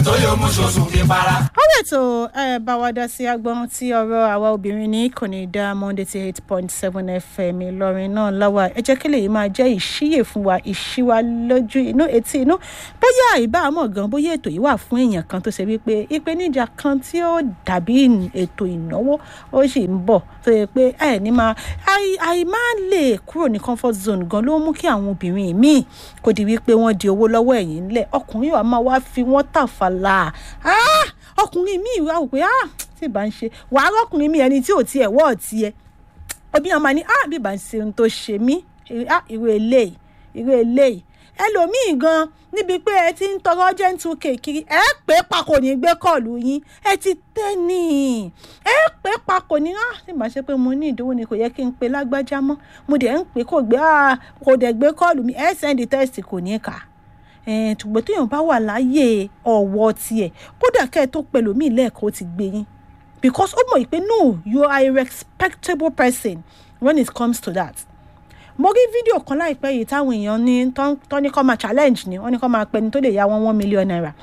tó yóò mú ṣoṣù kí para. ó lè tó ẹ bá wa dá sí agbọ́n tí ọ̀rọ̀ àwa obìnrin ní kò ní dá monday ti eight point seven fm ìlọrin náà láwa ẹ jẹ́ kí lèyí máa jẹ́ ìṣíyè fún wa ìṣíwa lójú inú etí inú bóyá ìbámu gan bóyá ètò yìí wà fún èèyàn kan tó ṣe wípé ìpèníjà kan tí ó dàbí ètò ìnáwó ó sì ń bọ̀ tó yẹ pé ẹ ní máa àì máa lè kúrò ní comfort zone gan ló mú kí àwọn obìnrin míì kò di wípé wọ́n di owó lọ́wọ́ ẹ̀yìn ńlẹ̀ ọkùnrin wa máa wá fi wọ́n tàfàlà ọkùnrin míì wá wò pé tí ìbá ń ṣe wàá rọ́kùnrin míì ẹni tí ò tiẹ̀ wọ́ ọ̀tí ẹ obìnrin máa ní bí ìbá ń ṣe ohun tó ṣe mí irú eléyìí irú eléyìí ẹlòmíì gan níbi pé ẹ ti ń tọrọ gentle cake kiri ẹ pé papò ní gbé kọlù yín ẹ ti tẹ́ ní ẹ pé papò ní ah tí màá ṣe pé mo ní ìdíwọ́ ni kò yẹ kí n pe lágbájá mọ́ mo dẹ̀ ń pè kò gbé ah kò dẹ̀ gbé kọlù mi ẹ sẹ́ndì tẹ́sì kò ní kà ṣùgbọ́n téèyàn bá wà láyé ọ̀wọ́ tiẹ̀ kódà kẹ́ ẹ tó pẹ̀lú mi lẹ́ẹ̀kọ́ ti gbé yín because ó mọ̀ pé no you are a respectable person when it comes to that mo rí fídíò kan láìpẹ́ yìí táwọn èèyàn ní tó ní kọ́ máa challenge ni wọ́n ní kọ́ máa pẹ́ni tó lè yá wọn one million naira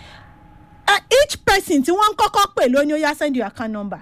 uh, each person tí wọ́n ń kọ́kọ́ pè lóní ó yá send your account number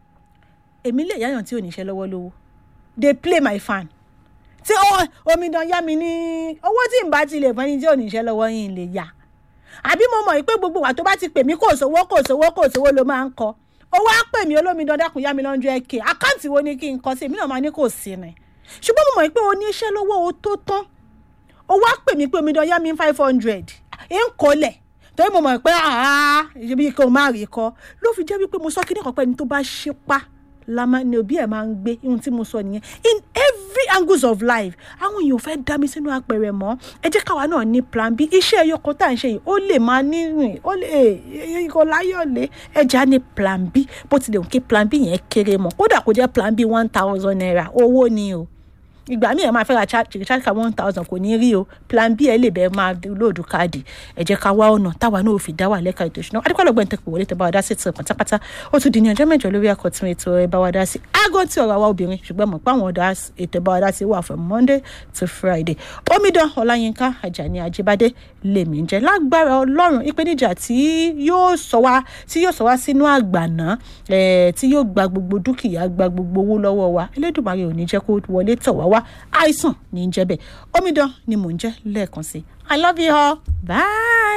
èmi lè yáyàn tí ò níṣẹ́ lọ́wọ́ lówó they play my fan tí omidan yá mi ní owó tí n bá ti lè fẹ́ni tí ò níṣẹ́ lọ́wọ́ yìí lè yá àbí mo mọ̀ pé gbogbo wa tó bá ti pè mí kò sówó kò sówó kò sówó ló máa ń kọ owó á pè mí olómidan dákun yá mi lọ́njọ́ ẹ̀kẹ́ àkáǹtì wo ni kí n kọ sí èmi náà máa ní kò sí ni ṣùgbọ́n mo mọ̀ pé o ní iṣẹ́ lọ́wọ́ o tó tán o wá pè mí pé omidan yá mi five hundred ń kọ́lẹ̀ torí mo mọ̀ pé ibi kò má rí kọ́ ló fi jẹ́ wípé mo sọ kíní kan pé ẹni tó bá ṣe pa lama ni òbí ẹ̀ máa ń gbé ohun tí mo sọ nìyẹn in every angles of life àwọn èèyàn fẹ́ dá mi sínú apẹ̀rẹ̀ mọ́ ẹ jẹ́ káwa náà ní plan b iṣẹ́ ẹyọkọ tá à ń ṣe yìí ó lè máa nírìn ó lè ikọ̀ láyọ̀lé ẹja ní plan b bó tilẹ̀ òun kí plan b yẹn kéré mọ́ kódà kó jẹ́ plan b one thousand naira owó ni o ìgbà míì ẹ máa fẹ́ ra charge card one thousand kò ní rí o plan b ẹ lè bẹ́ẹ̀ máa lóòdù káàdì ẹ jẹ́ ká wá ọ̀nà táwa náà ò fi dá wà lẹ́ka ètò ìṣúná adékọ́lọ́gbọ̀n tẹ pé wọlé tẹ bá wa dá sí tiẹ̀ pátápátá ó tún di ní ọjọ́ mẹ́jọ lórí àkọ́tún ètò ẹ bá wa dá sí aago tí ọ̀rọ̀ àwa obìnrin ṣùgbọ́n mọ̀ pé àwọn ọ̀dà ètò ẹ bá wa dá sí wà from monday to friday omidan ọláyínká ajani ajibade lèmi ń jẹ lágbára ọlọ́run ìpèníjà tí yóò sọ wá tí yóò sọ wá sínú àgbàná tí yóò gba gbogbo dúkìá gba gbogbo owó lọ́wọ́ wa elédùnmarè ò ní jẹ́ kó wọlé tọ̀ wá wá àìsàn ní í jẹ́ bẹ́ẹ̀ omidan ni mò ń jẹ́ lẹ́ẹ̀kan sí i love you all bye.